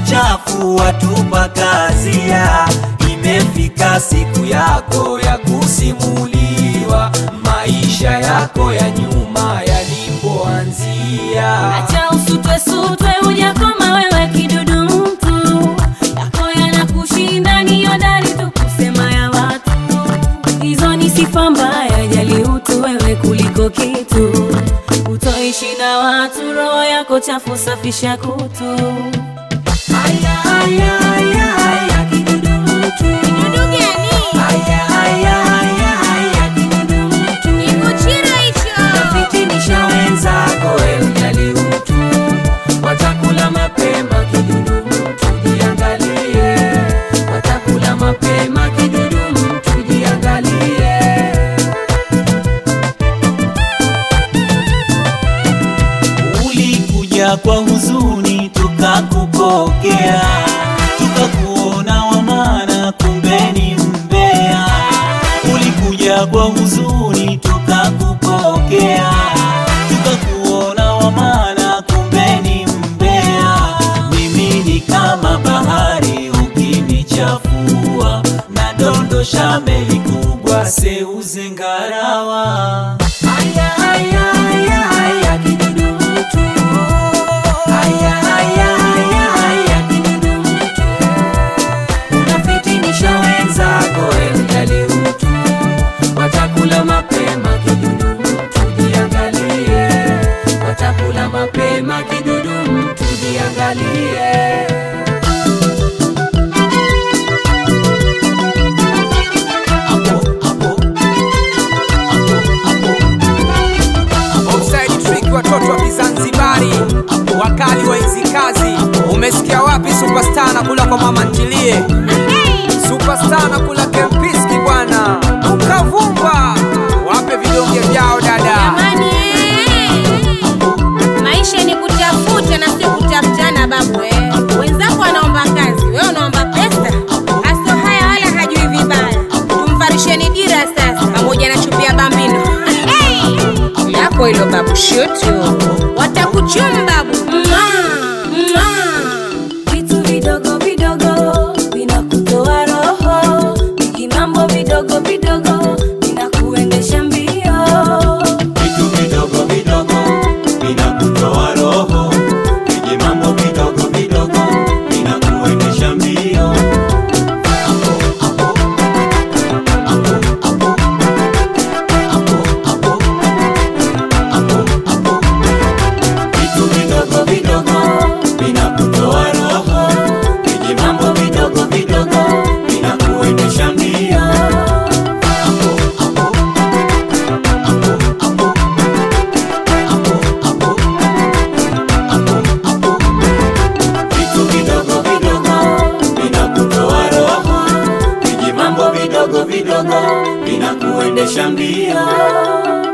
machafu watupa kazia. Imefika siku yako ya kusimuliwa maisha yako ya nyuma yalipoanzia. Acha usutwe sutwe, hujakoma wewe kidudu mtu, yako yanakushinda, ni hodari tu kusema ya watu. Hizo ni sifa mbaya, jali utu wewe kuliko kitu. Utoishi na watu, roho yako chafu, safisha kutu. Haya, haya, haya, haya, kidudu mtu. Kidudu gani? Haya, haya, haya, haya, kidudu mtu. Ni kuchira hicho. Fitinisha wenzako, we ujali utu. Watakula mapema, kidudu mtu, jiangalie. Watakula mapema, kidudu mtu, jiangalie. Ulikuja kwa huzuni tukakupokea, tukakuona wa maana, kumbe ni mbea. Ulikuja kwa huzuni tukakupokea, tukakuona wa maana, kumbe ni mbea. Mimi ni kama bahari ukinichafua, nadondosha meli kubwa, seuze ngarawa. Haya, haya, haya, haya, kidudu mtu. Haya, haya, haya, haya, kidudu mtu. Unafitinisha wenzako, we ujali utu. Watakula mapema, kidudu mtu, jiangalie. Watakula mapema, kidudu mtu, jiangalie. Hapo, hapo. Hapo, hapo. Offside trick watoto wa Kizanzibari wakali wa hizi kazi. Umesikia wapi superstar na kula kwa mama ntilie? Superstar na kula kempiski bwana. Ukavumba. Wape vidonge vyao dada. Jamani, eh. maisha ni kutafuta na sio kutafutana babu eh. Wenzako wanaomba kazi, wewe unaomba pesa. Aso haya wala hajui vibaya. Tumfarisheni dira sasa, pamoja na chupi ya bambino Hey! yako hilo babu, shutu watakuchum babu. Mwah! Mwah! Vitu vidogo vidogo vinakutoa roho, vijimambo vidogo vidogo vinakuendesha mbio. Vitu vidogo vidogo vinakutoa roho, viji mambo vidogo vidogo vinakuendesha mbio. Hapo, hapo. Hapo, hapo. Hapo, hapo. Hapo, hapo. Vitu vidogo vidogo vinakutoa roho, viji mambo vidogo vidogo vinakuendesha mbio. Hapo, hapo. Hapo, hapo. Hapo, hapo. Hapo, hapo. Vitu vidogo vidogo vinakutoa roho, viji mambo vidogo vidogo vinakuendesha mbio.